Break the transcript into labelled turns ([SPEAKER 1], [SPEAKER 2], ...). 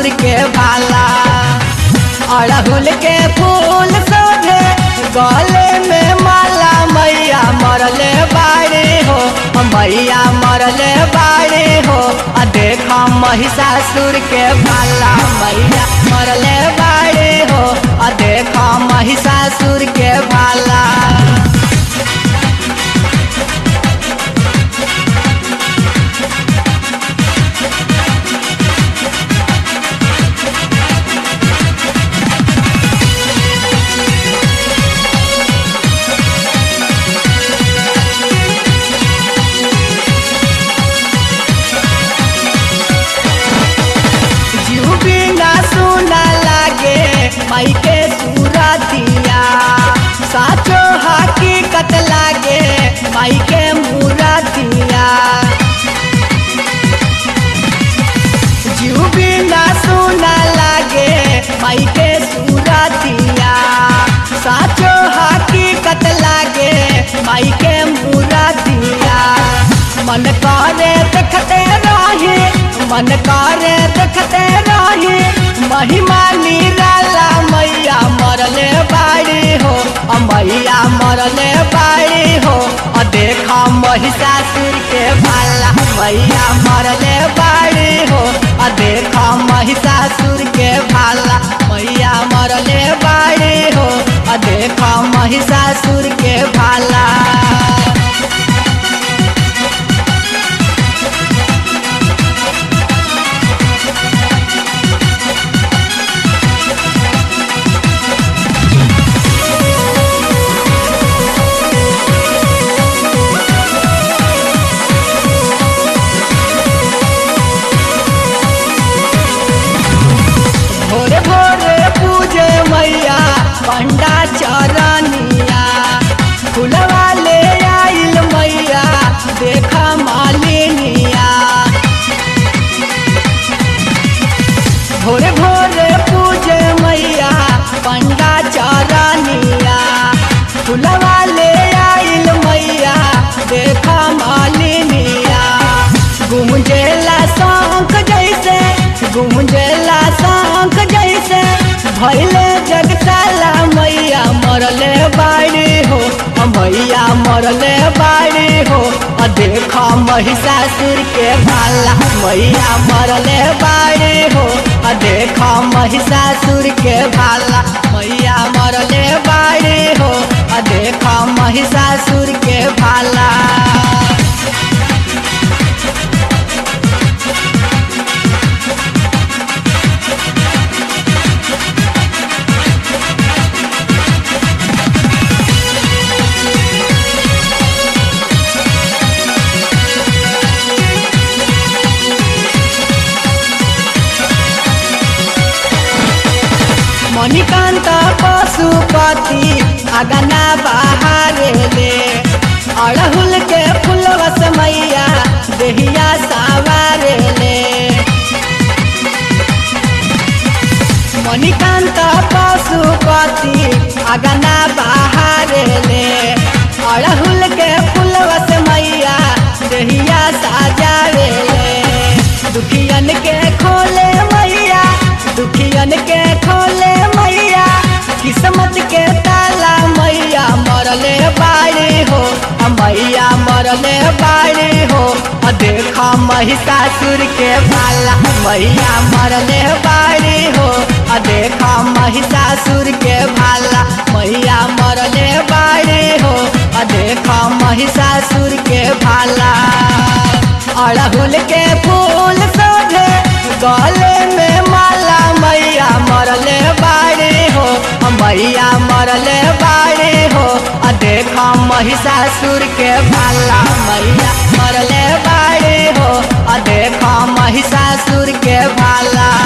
[SPEAKER 1] के भाला अड़हुल के फूल सोझे गले में माला मैया मरले बाड़े हो मैया मरले बाड़े हो आ देखा महिषासुर के भाला मैया मरले बाड़े हो आ देखा महिषासुर के भाला जीव बिना सुना लागे माई के सूरतिया साचो हकीकत लागे माई के मूरतिया जीव बिना सुना लागे माई के सूरतिया साचो हकीकत लागे माई के मूरतिया मन करे देखते रहे मन करे देखते रहे महिमा निराला मैया मरले बाड़ी हो अ मैया मरले बाड़ी हो अ देखा महिषासुर के भाला मैया मरले बाड़ी हो अ देखा महिषासुर के भाला मैया मरले बाड़ी हो अ देखा महिषासुर के भाला भोरे भोरे पूजे मैया पंडा चरनिया फुलवा ले आइल मैया देखा मालिनिया भोरे भोरे पूजे मैया पंडा चरनिया फुलवा ले आइल मैया देखा मालिनिया गुमजेला शंख जैसे गुमजेला शंख जैसे भैले जगताला मैया मरले बाड़ी हो अ मैया मरले बाड़ी हो अ देखा महिषासुर के भाला मैया मरले बाड़ी हो अ देखा महिषासुर के भाला मैया मरले बाड़ी हो अ देखा महिषासुर के भाला मणिकांत पशुपति अगना बहारे ले अड़हुल के फुलवस मैया देहिया सावारे ले मणिकांत पशुपति अगना बहारे ले अड़हुल के फुलवस मैया देहिया साजावे ले दुखियन के खोले मैया दुखियन के खोले मैया किस्मत के ताला मैया मरले बाड़ी हो अ मैया मरले बाड़ी हो अ देखा महिषासुर के भाला मैया मरले बाड़ी हो अ देखा महिषासुर के भाला मैया मरले बाड़ी हो अ देखा महिषासुर के भाला अड़हुल के फूल सोझे गले में माला मैया मरले बाड़ी हो मैया मरले बाड़ी हो आ देखा महिषासुर के भाला मैया मरले बाड़ी हो आ देखा महिषासुर के भाला